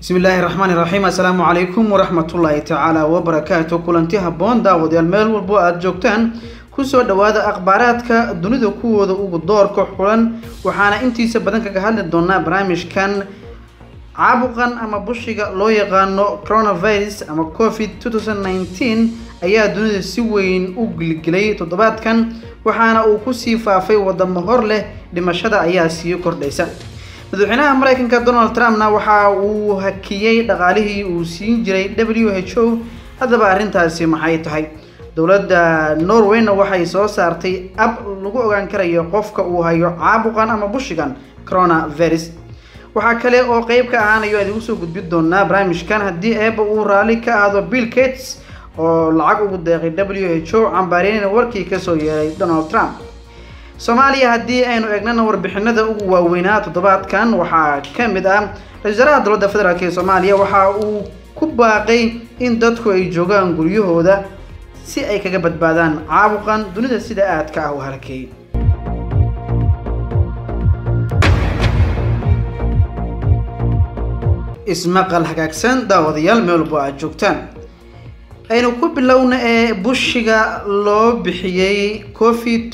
bismi illaahi raxmaani raxiim assalaamu calaykum waraxmatullaahi tacaala wabarakaatu kulanti habboon daawadayaal meel walbo aada joogtaan kusoo dhowaada akhbaaraadka dunida kuwooda ugu doorka xulan waxaana intiisa badan kaga hadli doonaa barnaamijkan caabuqan ama bushiga loo yaqaano coronavirus ama covid ayaa dunida si weyn u gilgilay toddobaadkan waxaana uu kusii faafay wadamo hor leh dhimashada ayaa sii kordhaysa madaxweynaha mareykanka donald trumpna waxa uu hakiyey dhaqaalihii uu siin jiray w h o haddaba arrintaasi maxay tahay dowladda norwayna waxay soo saartay ab lagu ogaan karayo qofka uu hayo caabuqan ama bushigan coronavirus waxaa kale oo qeyb ka ahaanayo aad igu soo gudbi doonaa barnaamijkan haddii eeba uu raalli ka aado bill gates oo lacag ugu deeqay w h o cambaariyeyna warkii kasoo yeeray donald trump soomaaliya haddii aynu eegnana warbixinada ugu waaweynaa toddobaadkan waxaa ka mid ah ra-isul wasaaraha dowladda federaalk ee soomaaliya waxa uu ku baaqay in dadku ay joogaan guryahooda si ay kaga badbaadaan caabuqan dunida sida aadka ah u halkeeyay ismaqal hagaagsan daawadayaal meel walbo aada joogtaan aynu ku bilowna ee bushiga loo bixiyey covid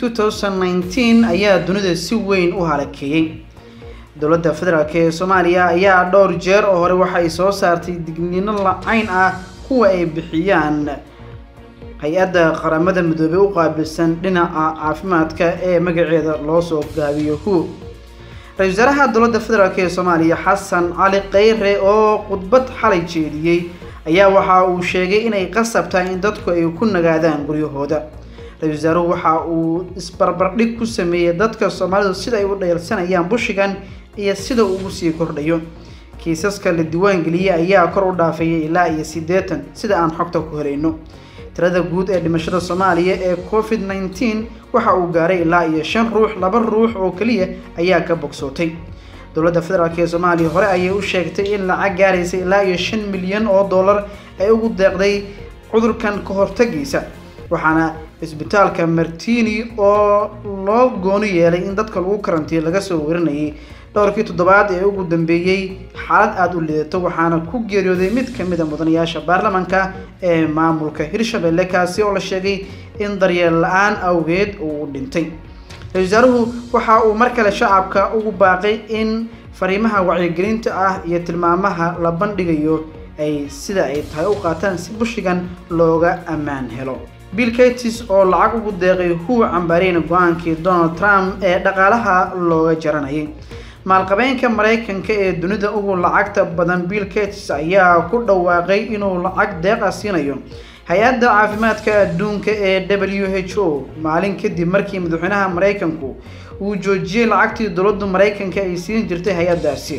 ayaa dunida si weyn u halakeeyey dowladda federaalk ee soomaaliya ayaa dhowr jeer oo hore waxay soo saartay digniino lacayn ah kuwa ay bixiyaan hay-adda qaramada midoobey u qaabilsan dhinaca caafimaadka ee magaceeda loo soo gaabiyo hu ra-isul wasaaraha dowladda federaalk ee soomaaliya xasan cali kheyre oo khudbad xalay jeediyey ayaa waxa uu sheegay inay qasab tahay in dadku ay ku nagaadaan guryahooda ra-isul wasaaruhu waxa uu isbarbardhig ku sameeyey dadka soomaalidu sida ay u dhayalsanayaan bushigan iyo sida uu ugu sii kordhayo kiisaska la diiwaangeliyey ayaa kor u dhaafayay ilaa iyo siddeetan sida aan xogta ku helayno tirada guud ee dhimashada soomaaliya ee covid nneteen waxa uu gaaray ilaa iyo shan ruux laba ruux oo keliya ayaa ka bogsootay dowladda federaalk ee soomaaliya hore ayay u sheegtay in lacag gaaraysa ilaa iyo shan milyan oo dollar ay ugu deeqday cudurkan ka hortagiisa waxaana isbitaalka martini oo loo gooni yeelay in dadka lagu karantiyo laga soo warinayay dhowrkii toddobaad ee ugu dambeeyey xaalad aada u liidato waxaana ku geeriyooday mid ka mid a mudanayaasha baarlamanka ee maamulka hirshabelle kaasi oo la sheegay in daryeel la-aan awgeed uu dhintay ra-isul wasaaruhu waxa uu mar kale shacabka ugu baaqay in fariimaha wacyigelinta ah iyo tilmaamaha la bandhigayo ay sida ay tahay u qaataan si bushigan looga ammaan helo bill gates oo lacag ugu deeqay huwa cambaareyna go-aankii donald trump ee dhaqaalaha looga jaranayay maalqabeenka maraykanka ee dunida ugu lacagta badan bill gates ayaa ku dhawaaqay inuu lacag deeqa siinayo hay-adda caafimaadka adduunka ee w h o maalin kadib markii madaxweynaha maraykanku uu joojiyey lacagtii dowladda maraykanka ay siin jirtay hay-addaasi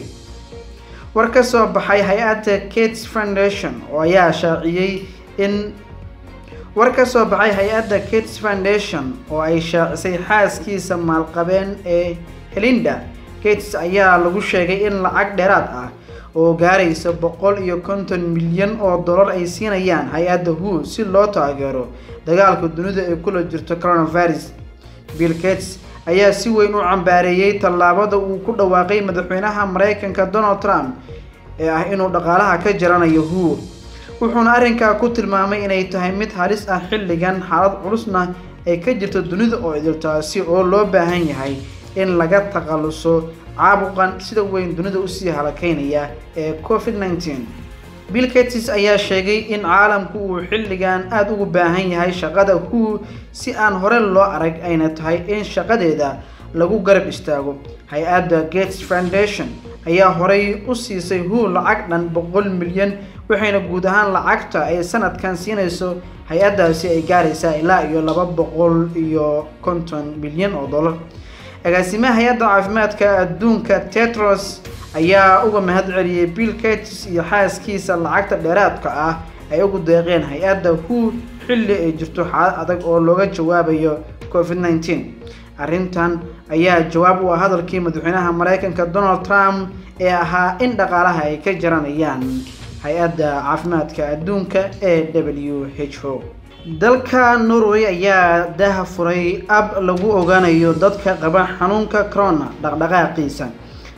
war ka soo baxay hay-adda gates foundation oo ayaa shaaciyey in war ka soo baxay hay-adda gates foundation oo ay shaacisay xaaskiisa maalqabeen ee helinda gates ayaa lagu sheegay in lacag dheeraad ah oo gaaraysa boqol iyo konton milyan oo dollar ay siinayaan hay-adda hu si loo taageero dagaalka dunida ee kula jirto coronavirus bill gates ayaa si weyn u cambaareeyey tallaabada uu ku dhawaaqay madaxweynaha maraykanka donald trump ee ah inuu dhaqaalaha ka jaranayo hu wuxuuna arrinkaa ku tilmaamay inay tahay mid halis ah xilligan xaalad culusna ay ka jirto dunida oo idiltaasi oo loo baahan yahay in laga takhaluso caabuqan sida weyn dunida usii halakeynaya ee covid nneteen bill gates ayaa sheegay in caalamku uu xilligan aada ugu baahan yahay shaqada hu si aan hore loo arag ayna tahay in shaqadeeda lagu garab istaago hay-adda gates foundation ayaa horey u siisay hu lacag dhan boqol milyan waxayna guud ahaan lacagta ay sanadkan siinayso hay-addaasi ay gaaraysaa ilaa iyo laba boqol iyo konton milyan oo dollar agaasimaha hay-adda caafimaadka adduunka tetros ayaa uga mahad celiyey bill gates iyo xaaskiisa lacagta dheeraadka ah ay ugu deeqeen hay-adda hu xilli ay jirto xaalad adag oo looga jawaabayo covid nneteen arrintan ayaa jawaab u ah hadalkii madaxweynaha maraykanka donald trump ee ahaa in dhaqaalaha ay ka jaranayaan hay-adda caafimaadka adduunka ee w h o dalka norway ayaa daha furay ab lagu ogaanayo dadka qaba xanuunka corona dhaqdhaqaaqiisa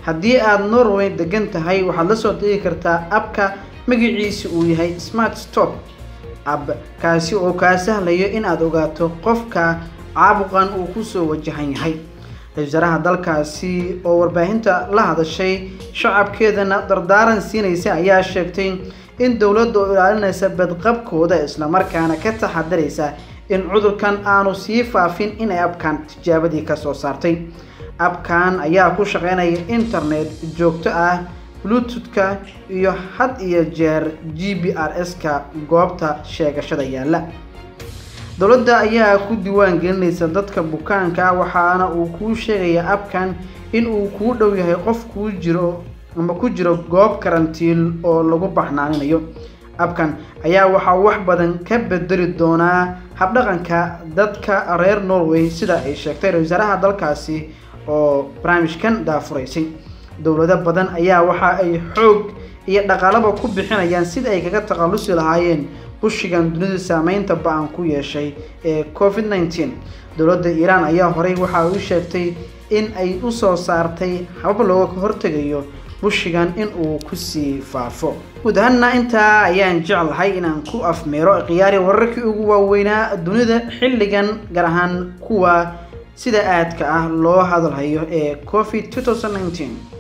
haddii aada norway degan tahay waxaad la soo degi kartaa abka magaciisa uu yahay smart stop ab kaasi oo kaa sahlayo in aada ogaato qofka caabuqan uu kusoo wajahan yahay ra-isul wasaaraha dalkaasi oo warbaahinta la hadashay shacabkeedana dardaaran siinaysa ayaa sheegtay in dowladda oo ilaalinaysa badqabkooda islamarkaana ka taxadaraysa in cudurkan aanu sii faafin inay abkan tijaabadii kasoo saartay abkan ayaa ku shaqeynaya internet joogto ah bluetooth-ka iyo had iyo jeer g b r s-ka goobta sheegashada yaalla dowladda ayaa ku diiwaan gelinaysa dadka bukaanka waxaana uu kuu sheegayaa abkan in uu kuu dhow yahay qof kuu jiro ama ku jiro goob karantiil oo lagu baxnaaninayo abkan ayaa waxaa wax badan ka bedeli doonaa habdhaqanka dadka reer norway sida ay sheegtay ra-isul wasaaraha dalkaasi oo barnaamijkan daafuraysay dowlado badan ayaa waxa ay xoog iyo dhaqaalaba ku bixinayaan sida ay kaga takhallusi lahaayeen bushigan dunida saameynta ba-an ku yeeshay ee covid nneteen dowladda iiraan ayaa horey waxa u sheegtay in ay usoo saartay habab looga hortegayo bushigan in uu kusii faafo guud ahaanna intaa ayaan jeclahay inaan ku afmeero khiyaari wararkii ugu waaweynaa dunida xilligan gaar ahaan kuwa sida aadka ah loo hadalhayo ee covid two thousand nineteen